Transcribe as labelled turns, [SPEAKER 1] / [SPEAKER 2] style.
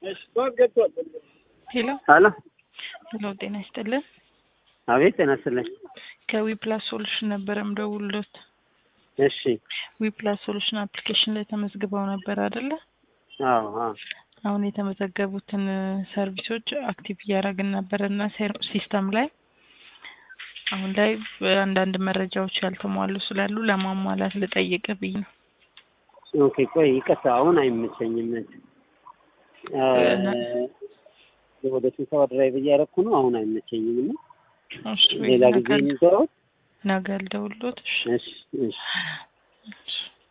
[SPEAKER 1] ሄሎ
[SPEAKER 2] ሄሎ
[SPEAKER 1] ሄሎ፣ ጤና ይስጥልን።
[SPEAKER 2] አቤት ጤና ይስጥልኝ።
[SPEAKER 1] ከዊፕላስ ሶሉሽን ነበረ ምደውልሎት።
[SPEAKER 2] እሺ
[SPEAKER 1] ዊፕላስ ሶሉሽን አፕሊኬሽን ላይ ተመዝግበው ነበር አይደለ?
[SPEAKER 2] አዎ አዎ
[SPEAKER 1] አሁን የተመዘገቡትን ሰርቪሶች አክቲቭ እያደረግን ነበረ እና ሲስተም ላይ አሁን ላይ አንዳንድ መረጃዎች ያልተሟሉ ስላሉ ለማሟላት ልጠይቅ ብዬ ነው።
[SPEAKER 2] ኦኬ ቆይ ይቅርታ፣ አሁን አይመቸኝም። ወደ ስብሰባ ድራይቭ እያደረኩ ነው። አሁን አይመቸኝም እና
[SPEAKER 1] እሺ፣
[SPEAKER 2] ሌላ ጊዜ
[SPEAKER 1] ነገ-
[SPEAKER 2] የሚገባው
[SPEAKER 1] ነገ ልደውልሎት። እሺ
[SPEAKER 2] እሺ እሺ
[SPEAKER 1] እሺ።